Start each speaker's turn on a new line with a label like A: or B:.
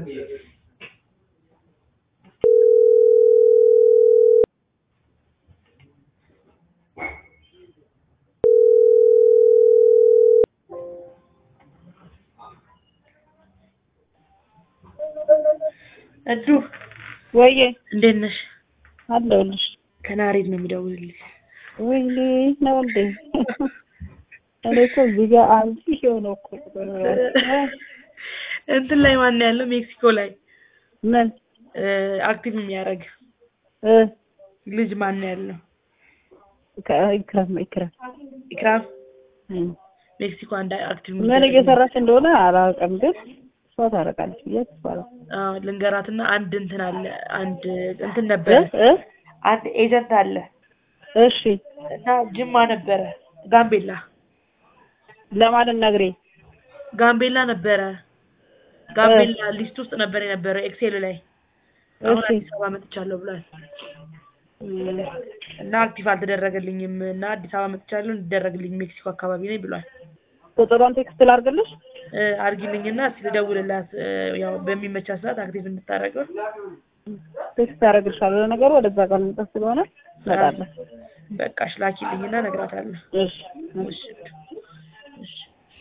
A: እዱ
B: ወይዬ
A: እንዴት ነሽ?
B: አለሁልሽ።
A: ከናሬድ ነው የሚደውልልሽ።
B: ወይኔ ነው እንዴ? እኔ እኮ እዚህ ጋር አንቺ የሆነ እኮ
A: እንትን ላይ ማን ነው ያለው? ሜክሲኮ ላይ
B: ምን
A: አክቲቭ የሚያደርግ
B: እ
A: ልጅ ማን ነው ያለው?
B: ኢክራም ኢክራም
A: ኢክራም
B: እም።
A: ሜክሲኮ አንድ አክቲቭ
B: ምን
A: የሚደረግ
B: እየሰራች እንደሆነ አላውቅም፣ ግን እሷ ታረቃለች ብዬ አስባለሁ።
A: አዎ ልንገራትና አንድ እንትን አለ አንድ እንትን
B: እ
A: ነበረ
B: እ
A: አንድ ኤጀንት አለ
B: እሺ
A: እና ጅማ ነበረ ጋምቤላ
B: ለማለት ነግሬ
A: ጋምቤላ ነበረ ጋምቤላ ሊስት ውስጥ ነበር የነበረ ኤክሴል ላይ አሁን
B: እሺ
A: አዲስ አበባ መጥቻለሁ ብሏል
B: እም።
A: እና አክቲቭ አልተደረገልኝም እና አዲስ አበባ መጥቻለሁ እንዲደረግልኝ ሜክሲኮ አካባቢ ነኝ ብሏል
B: ቁጥሯን ቴክስት ላድርግልሽ?
A: እ አድርጊልኝና እስኪ ልደውልላት እ ያው በሚመቻት ሰዓት አክቲቭ እንድታደርገው
B: ቴክስት አደርግልሻለሁ። ለነገሩ ወደዛ ጋር ልንጠፍ ስለሆነ እመጣለሁ።
A: በቃሽ ላኪልኝና እነግራታለሁ
B: እሺ
A: እሺ